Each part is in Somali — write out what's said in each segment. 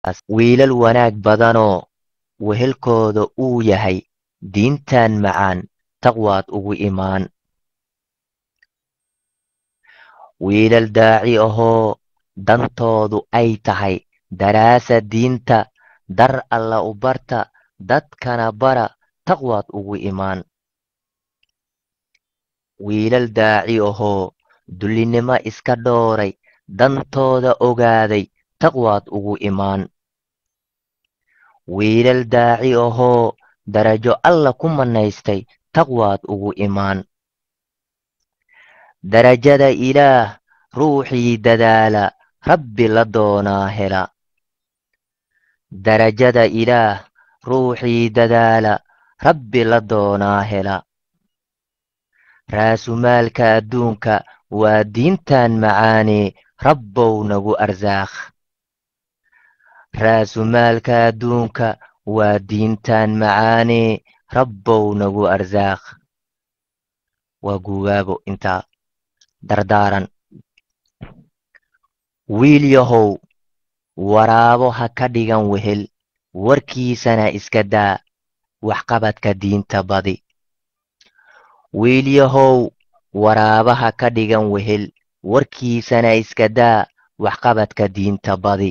wiilal wanaag badanoo wehelkooda uu yahay diintan macaan taqwaad ugu imaan wiilal daaci ahoo dantoodu ay tahay daraasa diinta dar alla u barta dadkana bara taqwaad ugu imaan wiilal daaci ahoo dullinimo iska dhooray dantooda ogaaday taqwaad ugu imaan wiilal daaci ahoo darajo alla ku mannaystay taqwaad ugu imaan darajada ilaah ruuxii dadaala rabbi la doonaa hela darajada ilaah ruuxii dadaala rabbi la doonaa hela raasumaalka adduunka waa diintan macaanee rabbow nagu arsaakh raasumaalka adduunka waa diintan macaanee rabbow nagu arsaakh waa guugaabo intaa dardaaran wiil yahow waraabo ha ka dhigan wehel warkiisana iska daa waxqabadka diinta badi wiil yahow waraabaha ka dhigan wehel warkiisana iska daa waxqabadka diinta badi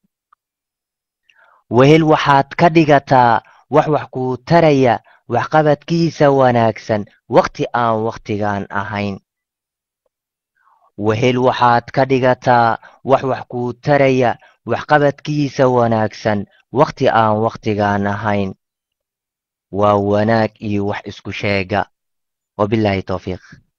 wehel waxaad ka dhigataa wax wax kuu taraya waxqabadkiisa wanaagsan wakhti aan wakhtigaan ahayn wehel waxaad ka dhigataa wax wax kuu taraya waxqabadkiisa wanaagsan wakhti aan wakhtigaan ahayn waa wanaag iyo wax isku sheega wabilaahi towfiiq